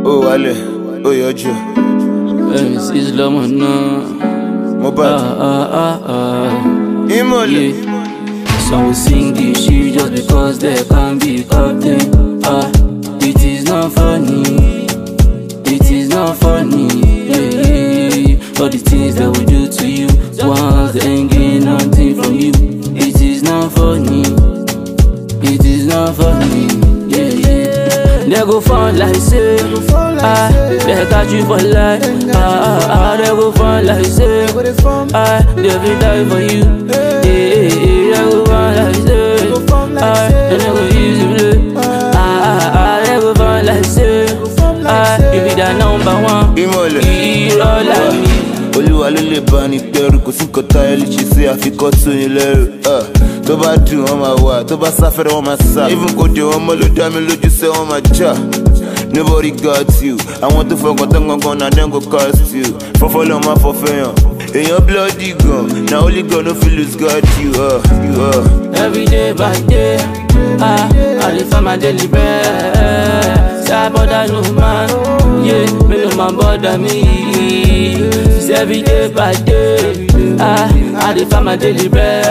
ó wálẹ̀ ó yọjú MC lọ́mọ náà. Mohbad Ah, ah, ah, ah. ìmọ̀lẹ̀ Yeah. Some will sing this shit just because they can be captain. Ah, it is not funny. It is not funny. Yeah, yeah, yeah. All the things that we do to you, once they ain't getting nothing from you. It is not funny. It is not funny. Yeah, yeah. They go fun like say, ah, they catch you for life. Ah, ah, ah, they go fun like say, ah, they will die for you. Yeah, yeah, yeah. They go fun like say, ah, and they go use you play. Ah, ah, ah, they go fun like say, ah, you be the number one. ìmọ̀lẹ̀ Irọ́ la mi. olúwa ló lè bá ní gbẹrù kò sí nǹkan táyé lè ṣe sí àfikọ́ tó yín lẹ́rù Ah, tó bá dùn wọ́n máa wà tó bá sáfẹ́rẹ́ wọ́n máa sá even kò dé wọn mọ́ ló dá mi lójú sẹ́ wọ́n máa jà nobody got you àwọn tó fọkàn tán gangan na dem go cast you fọfọ lọ máa fọfẹ yàn èèyàn bloody gan na only God no fit lose God you. Uh, you uh. Every day by day, ah, I dey find my daily bread. Say I bother no man, yeah, me no man bother me. It's every day by day, ah, I dey find my daily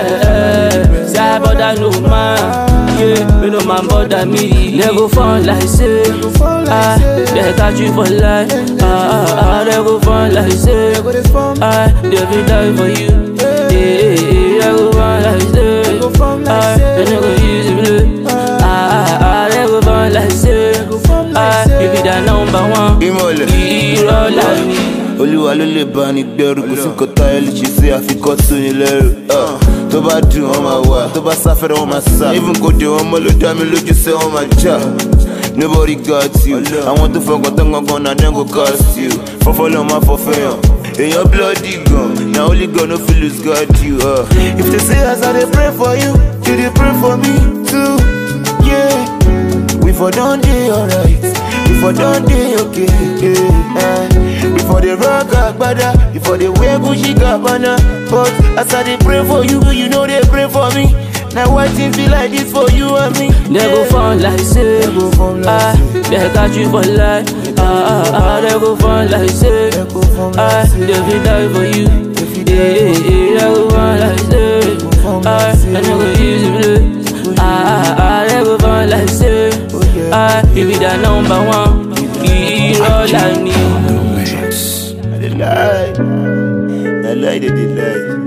bread. Say I bother no man, yeah, me no man bother me. They go fun like say, ah, they catch you for life, ah, ah, ah, they go fun like say, ah, they will die for you. Yeah, yeah, yeah, they go fun like say. Ah, and they go use it blue. Ah, ah, ah, they go fun like say. Ah, you be the number one. ìmọ̀lẹ̀. Irọ́ la mi. olúwa ló lè bá ní gbẹrù kò sí nǹkan táyé lè ṣe sí àfikọ́ tó yín lẹ́rù Ah, tó bá dùn wọ́n máa wà tó bá sáfẹ́rẹ́ wọ́n máa sá even kò dé wọn mọ́ ló dá mi lójú sẹ́ wọ́n máa jà nobody got you àwọn tó fọkàn tán gangan na dem go cast you fọ́fọ́ lọ́ máa fọ́fẹ́ yàn èèyàn bloody gan na only God no fit lose God you. Uh. if they say as i dey pray for you you dey pray for me too. Yeah. We for done day alright, we for done day okay. Yeah. eh. We for the rock agbada, we for the wear Gucci Gabbana. But as I dey pray for you, you know they pray for me. Now why things be like this for you and me? They go fun like say. They go fun like Ah, they catch you for life. Ah, ah, ah, they go fun like say. They go fun like Ah, say. they will die for you. They fit Yeah, die yeah, yeah, they go fun like say. fun like Ah, say. and they go use it blue. Ah, ah, ah, they go fun like say. yeah. Ah, you be the number one. Irọ́ la mi. I dey lie, I lie, they dey lie.